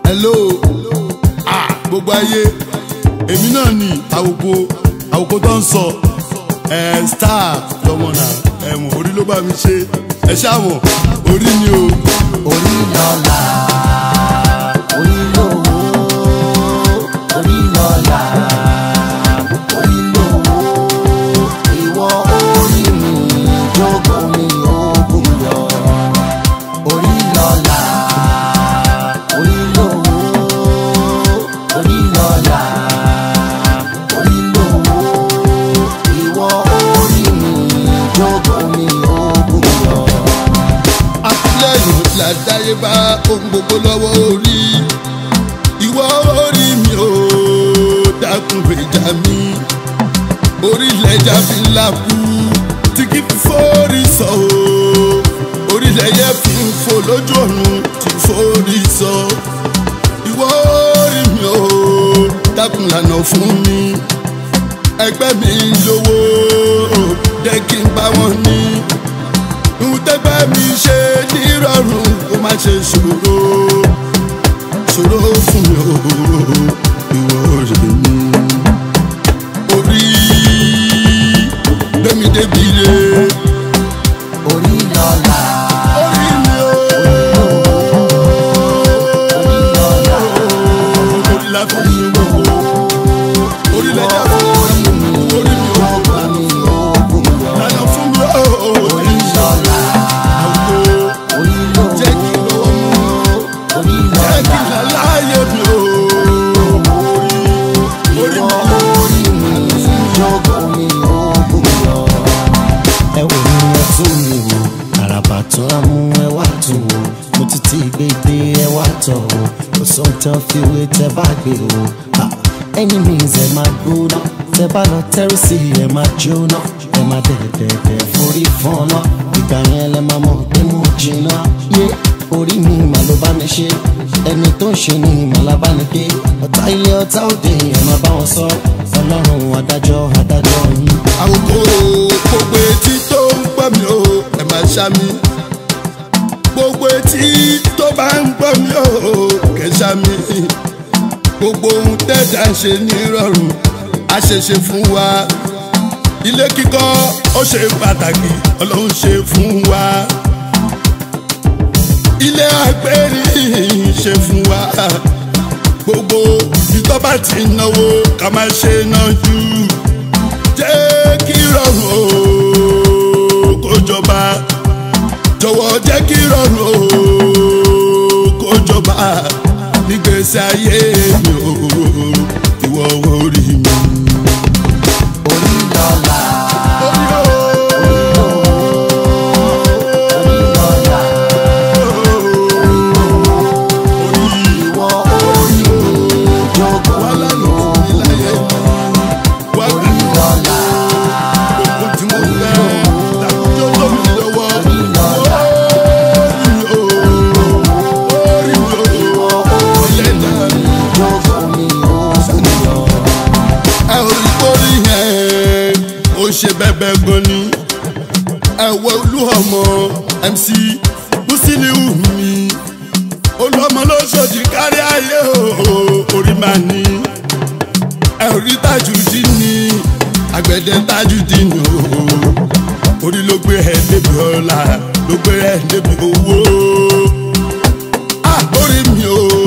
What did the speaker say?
hello ah gbogbo ayé èmi náà ni àwòkọ àwòkọ tó ń sọ ẹ star lọmọ náà ẹ̀wọ̀n orí ló bá mi ṣe ẹ ṣáàmọ̀ orí ni o. orí lọ́la orí lówó orí lọ́la orí lówó ìwọ orí mi jókòó mi ògùn yọ orí lọ́la orí lówó orí lọ́la orí lówó ìwọ orí mi jókòó mi ògùn yọ. àtìlẹ́yìn làdáyébá ohun gbogbo lọ́wọ́ orí ìwọ orí mi ò dákun gbèjà mi orílẹ̀-èdè fi ńlá kú tí kì í fi fórí sọ o orílẹ̀-èdè fi ń fò lójú ọ̀run tí fórí sọ ìwọ orí mi ò dákun lànà fún mi ẹgbẹ́ mi lówó jẹ́ kí n bá wọn ní ohun tẹ́gbẹ́ mi ṣe nírọ̀rùn kó má ṣe ṣòro ṣòro fún mi o ìwọ rẹ̀ mi. orí gbẹ̀mí débi re orí lọ́la orí mi o orí lọ́la orí la fi ń gbogbo orí lẹ́jà fún mi orí mi o jókòó mi ògùn yọ lànà fún mi o orí lọ́la orí lówó jẹ́ kí n lọ́wọ́ mú orí jẹ́ kí lọ́la n láyé mi o orí ìwọ mi. orí mi jókòó mi ògùn yọ. ẹ wò ní ẹ tún mi wò àràbà tó á mú ẹ wá tún wò mo ti ti gbé dé ẹ wá tọ̀ wò kò sóhun tán fi wé tẹ bá gbé wò enemies ẹ máa gbóná tẹ bá lọ tẹ́rù sí ẹ máa jóná ẹ máa dẹ̀dẹ̀dẹ̀ forí fọ́nà ìgbà yẹn lẹ máa mọ̀ pé mo jìnnà yé orí mi mà ló bá mi ṣe ẹni tó ń ṣe ni ìmọ̀lá ní pé ọ̀tá ilé ọ̀tá òde ẹ máa bá wọn sọ ọlọ́run adájọ́ adájọ́ yín. àwòkọ́ gbogbo etí tó ń gbọ́ mi o ẹ máa ṣá mi gbogbo etí tó bá ń gbọ́ mi o kẹ́ ṣá mi gbogbo ohun tẹ́jà ń ṣe nírọ̀rùn á ṣe ṣe fún wa ilé kíkọ́ ó ṣe pàtàkì ọlọ́run ṣe fún wa ilé àgbẹ̀rí ṣe fún wa gbogbo ìtọ́ bá ti náwó ká má ṣe náà jù jẹ́ kí rọrùn o kó jọba jọ̀wọ́ jẹ́ kí rọrùn o kó jọba nígbèsè ayé mi o ìwọ orí mi. orí lọ́la orí lọ́la ìwọ orí mi jókòó wàhálà mi ló fún mi láyé wá orí lọ́la gbogbo tí mo fẹ́ dàkújọ́ tó mi lọ́wọ́ orí lọ́la orí mi o ìwọ orí orí mi ọ̀lẹ́dàá mi. jókòó mi ògùn yọ. ẹ ò rí kórì yẹn ó ṣe bẹ́bẹ́ gan ni ẹ wọ olú ọmọ mc musiliu mi olúọmọ lóṣòdì kárí ayé o orí máa ní ẹ ò rí tajudi ní àgbẹ̀dẹ tajudi ní o orí ló gbé ẹ débi ọlá ló gbé ẹ débi owó ah orí mi o